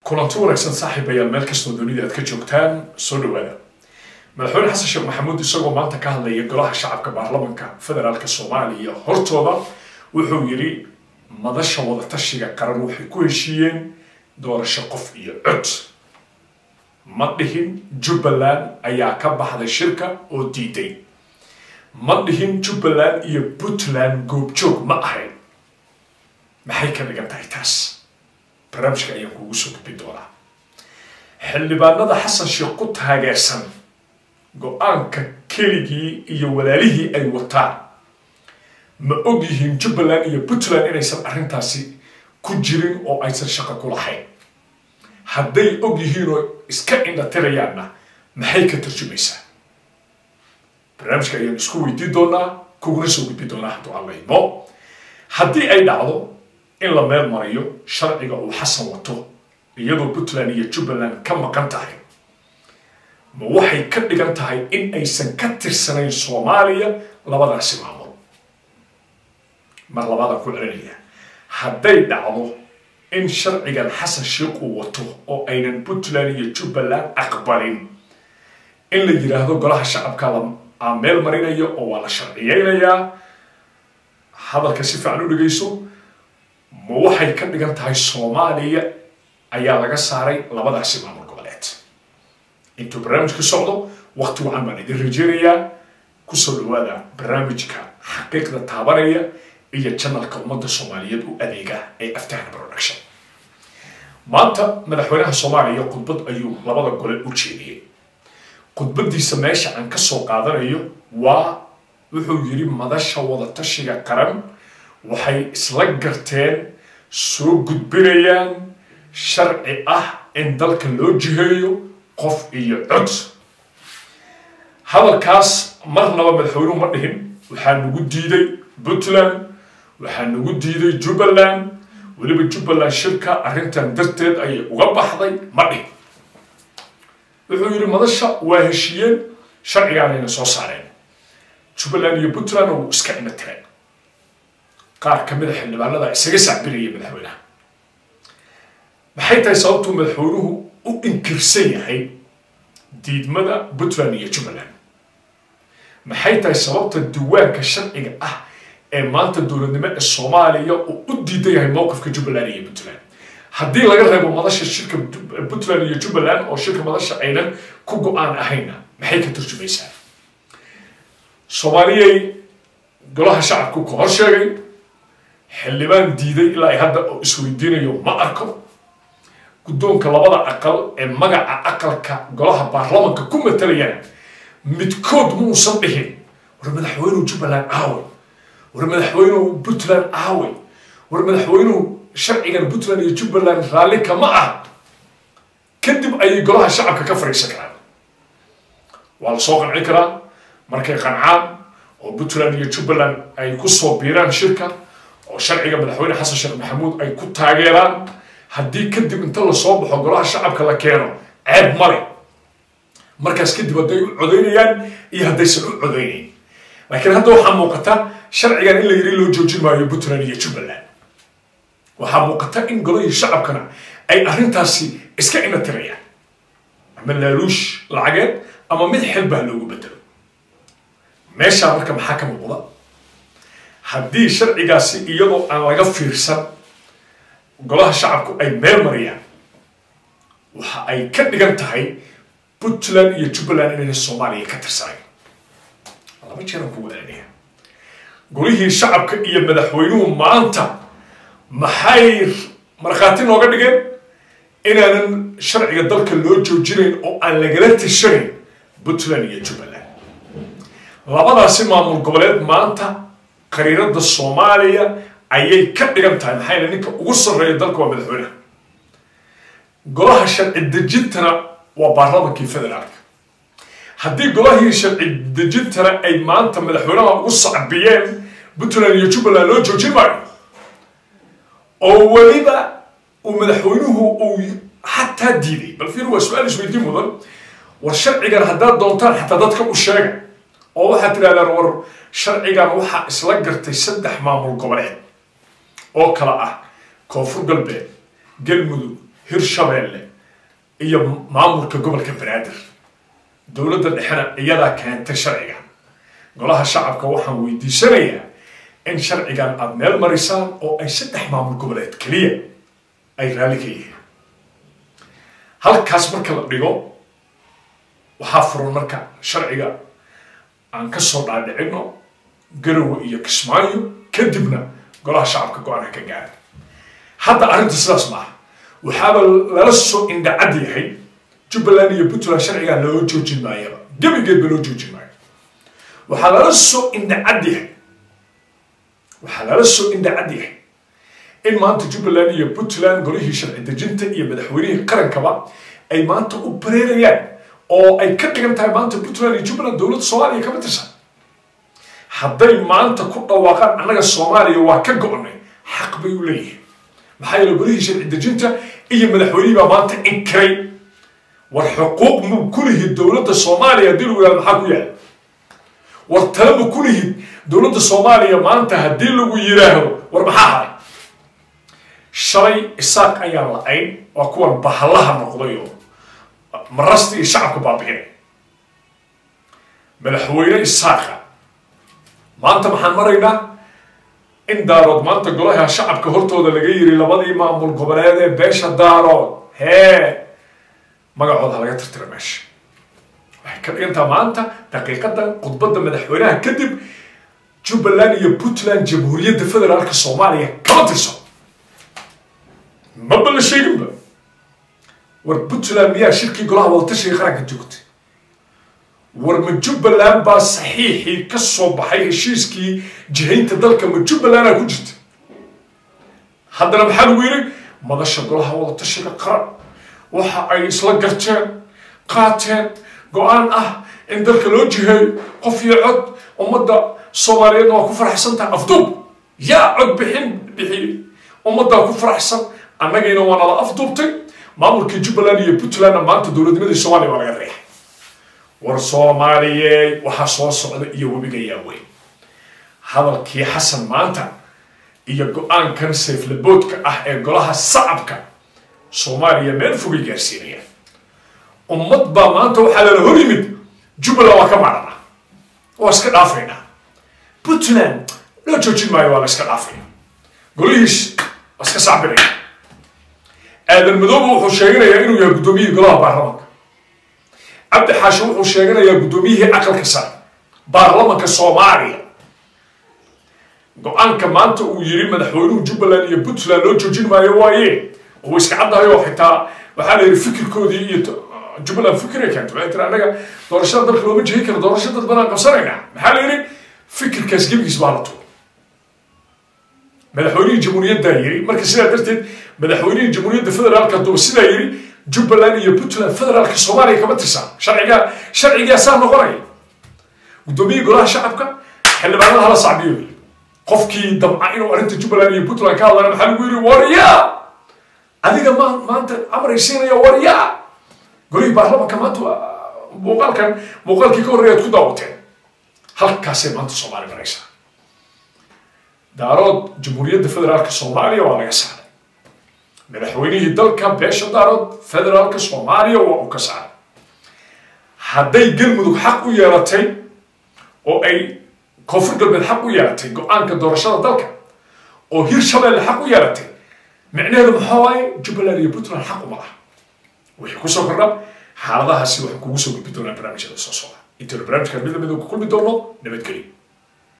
kulanti wanaagsan saaxiibayaal meel kastoo dunida aad ka joogtaan soo dhawaada madaxweyne xasan sheekh maxamuud isagoo maanta ka hadlaya golaha shacabka baarlamanka federaalka soomaaliya hortooda wuxuu yidhi madasha wadatashiga qaran waxay ku heshiiyeen doorasho qof iyo cod ma dhihin jubbaland ayaa ka baxday shirka oo diiday ma dhihin jubbaland iyo puntland goobjoog ma ahayn maxay ka dhigan tahay taas barnaamijka ayaan kuugu soo gudbin doonaa xildhibaanada xasan sheekh ku taageersan go-aanka keligii iyo walaalihii ay wataan ma og yihiin jubbaland iyo puntland inaysan arrintaasi ku jirin oo aysan shaqo ku lahayn hadday og yihiin oo iska indhatirayaanna maxay ka tarjumaysaa barnaamijka ayaan isku weydiin doonaa kuguna soo gudbin doonaa hadduu allaymo haddii ay dhacdo in la meel mariyo sharciga uu xasan wato iyadoo puntland iyo jubbaland ka maqan tahay ma waxay ka dhigan tahay in aysan ka tirsanayn soomaaliya labadaasi maamul mar labaadaan ku celinaya hadday dhacdo in sharcigan xasan sheekh uu wato oo aynan puntland iyo jubbaland aqbalin in la yidhaahdo golaha shacabka la meel marinayo oo waa la sharciyeynayaa hadalka si fiican u dhegayso ma waxay ka dhigan tahay soomaaliya ayaa laga saaray labadaasi maamul goboleed intuu barnaamijka socdo waqti wacan baan idin rajeynayaa kusoo dhawaada barnaamijka xaqiiqda taabanaya iyo janalka ummadda soomaaliyeed u adeega ee aftahna production maanta madaxweynaha soomaaliya khudbad ayuu labada gole u jeediyey khudbadiisa meesha aan ka soo qaadanayo waa wuxuu yidhi madasha wadatashiga qaran waxay isla garteen soo gudbinayaan sharci ah in dalka loo jiheeyo qof iyo cod hadalkaas marnaba madaxweynuhu ma dhihin waxaa nagu diiday puntland waxaa nagu diiday jubbaland weliba jubbaland shirka arrintan darteed ayay uga baxday ma dhihin wuxuu yidhi madasha waa heshiiyeen sharcigaanayna soo saareen jubbaland iyo puntland uu iska ina tireen qaar ka mid a xildhibaanada isaga sacbinaya madaxweynaha maxay tahay sababtuu madaxweynuhu u inkirsan yahay diidmada puntland iyo jubbaland maxay tahay sababta diiwaanka sharciga ah ee maanta dowladnimo ee soomaaliya uu u diidan yahay mowqifka jubbaland iyo puntland haddii laga reebo madasha shirka puntland iyo jubbaland oo shirka madasha aynan ku go-aan ahayna maxay ka turjumaysaa soomaaliyay golaha shacabku ka hor sheegay xildhibaan diiday ilaa ay hadda oo isweydiinayo ma arko guddoonka labada aqal ee magaca aqalka golaha baarlamanka ku matalayana midkood muusan dhihin war madaxweynuhu jubbaland aaway war madaxweynuhu puntland aaway war madaxweynuhu sharcigan puntland iyo jubbaland raalli kama ah kadib ayay golaha shacabka ka fadhiisan karaan waa la soo qancin karaa markay qancaan oo puntland iyo jubbaland ay ku soo biiraan shirka oo sharciga madaxweyne xasan sheekh maxamuud ay ku taageeraan haddii kadib inta lasoo baxo golaha shacabka la keeno ceeb male markaas kadib hadday u codaynayaan iyo haddaysan u codaynayn laakiin hadda waxaa muuqata sharcigan in la yiri loo joojin maayo puntland iyo jubbaland waxaa muuqata in golahii shacabkana ay arrintaasi iska ina tirayaan ama laaluush lacageed ama mid xilbaa loogu bedelo meeshaa marka maxaa ka muuqda haddii sharcigaasi iyadoo aan laga fiirsan golaha shacabku ay meel mariyaan waxa ay ka dhigan tahay puntland iyo jubbaland inayna soomaaliya ka tirsanayn laba jeeran kugu celinaya golihii shacabka iyo madaxweynuhu maanta maxay markhaati nooga dhigeen inaanan sharciga dalka loo joojinayn oo aan lagala tishanayn puntland iyo jubbaland labadaasi maamul goboleed maanta qariirada soomaaliya ayay ka dhigan tahay maxaa yele ninka ugu sarreeya dalka waa madaxweynaha golaha sharci dejintana waa baarlamankii federaalka haddii golahii sharci dejintana ay maanta madaxweynaha ugu sacbiyeen puntland iyo jubbaland loo joojin maayo oo weliba uu madaxweynuhu uu xataa diiday bal fiir waa su-aal isweydiin mudan war sharcigan haddaad doontaan xataa dadka u sheega oo waxaad tidhahdaan war sharcigan waxaa isla gartay saddex maamul goboleed oo kale ah koonfur galbeed galmudug hirshabeelle iyo maamulka gobolka banaadir dowladda dhexena iyadaa keentay sharcigan golaha shacabka waxaan weydiisanayaa in sharcigan aada meel marisaan oo ay saddex maamul goboleed keliya ay raalli ka yihiin halkaas marka la dhigo waxaa furan marka sharciga aan ka soo dhaadhicino garowe iyo kismaayo kadibna golaha shacabka go-aanka ka gaara hadda arrinta sidaas maaha waxaaba lala soo indhacad yahay jubbaland iyo puntland sharcigaa loo joojin maayaba gebigeedba loo joojin maayo waxaa lala soo indhacad yahay waxaa lala soo indhacad yahay in maanta jubbaland iyo puntland golihii sharci dejinta iyo madaxweynihii qarankaba ay maanta u bareerayaan oo ay ka dhigan tahay maanta puntland iyo jubbaland dowladda soomaaliya kama tirsan hadday maanta ku dhawaaqaan annaga soomaaliya waa ka go-nay xaq bay u leeyihiin maxaa yeele golihii sharci dejinta iyo madaxweynihii baa maanta inkiray war xuquuq mu kulihid dowladda soomaaliya haddii lagu yihahdo maxaa ku yaala war tale ma kulihid dowladda soomaaliya maanta haddii lagu yidhaahdo war maxaa haray shalay isaaq ayaan la-ayn waa kuwan bahallaha noqday oo marasta iyo shacabka baabi'inay madaxweyne isaaqa maanta maxaan maraynaa in daarood maanta golaha shacabka hortooda laga yiri labadii maamul goboleed ee beesha daarood hee magacooda laga tirtira meesha waxay ka dhigantaa maanta daqiiqadan khudbadda madaxweynaha kadib jubbaland iyo puntland jamhuuriyadda federaalka soomaaliya kama tirso maba la sheeginba war puntland miyaa shirkii golaha wadatashiga qaranka joogtay war ma jubbaland baa saxiixii ka soo baxay heshiiskii jihaynta dalka ma jubbalandaa ku jirta haddana maxaa lagu yidhi madasha golaha wadatashiga qaran waxa ay isla garteen qaateen go-aan ah in dalka loo jiheeyo qof iyo cod ummadda soomaaliyeedna waa ku faraxsan tahay afduub yaa cod bixin bixiyey ummaddaa ku faraxsan annagiina waa nala afduubtay maamulkii jubbaland iyo puntlandna maanta dowladnimadii soomaaliya waa laga reexay war soomaaliyeed waxaa soo socda iyo webiga yaaweyn hadalkii xasan maanta iyo go-aankan sayflaboodka ah ee golaha sacabka soomaaliya meel fogay gaarsiinayaan ummad baa maanta waxaa lala hor yimid jubbaland waa ka maarana waa iska dhaafaynaa puntland loo joojin maayo waa la iska dhaafaya golihiis waa iska sacbinaya aadan madooba wuxuu sheeganayaa inuu yahay guddoomiyihii golaha baarlamanka cabdi xaashi wuxuu sheeganayaa guddoomiyihii aqalka sare baarlamanka soomaaliya go-aanka maanta uu yiri madaxweynuhu jubbaland iyo puntland loo joojin maayo waaye uu iska caddahay oo xitaa waxaa la yidhi fikirkoodii iyo jubbaland fikiray keento waxay tiri annaga doorashada dalka looma jihin karo doorasho dad banaan qabsanaynaa maxaa la yidhi fikirkaas gebigiis baa la tuuray madaxweynihii jamhuuriyaddaa yiri marka sidaa darteed madaxweynihii jamhuuriyadda federaalka duba sidaa yiri jubbaland iyo puntland federaalka soomaaliya kama tirsan sharcigaa sharcigaa saa noqonaya guddoomiyihii golaha shacabka xildhibaanada hala sacbiyo qofkii damca inuu arrinta jubbaland iyo puntland ka hadlana maxaa lagu yiri waryaa adiga ma maanta amray siinaya waryaa golihii baarlamanka maanta muuqaalkan muuqaalkii ka horreeyaad ku daawateen halkaasay maanta soomaali maraysaa daarood jamhuuriyadda federaalka soomaaliya waa laga saaray madaxweynihii dalka beesha daarood federaalka soomaaliya waa uu ka saaray hadday galmudug xaq u yeelatay oo ay koonfur galbeed xaq u yeelatay go-aanka doorashada dalka oo hirshabeelle xaq u yeelatay micnaheedu maxaa waaye jubbaland iyo puntland xaq uma laha wixii kusoo kordha xaaladahaasi waxaan kugu soo gudbi doonaa barnaamijyada soo socda intaynu barnaamijkan mid lamid ku kulmi doono nabadgelyo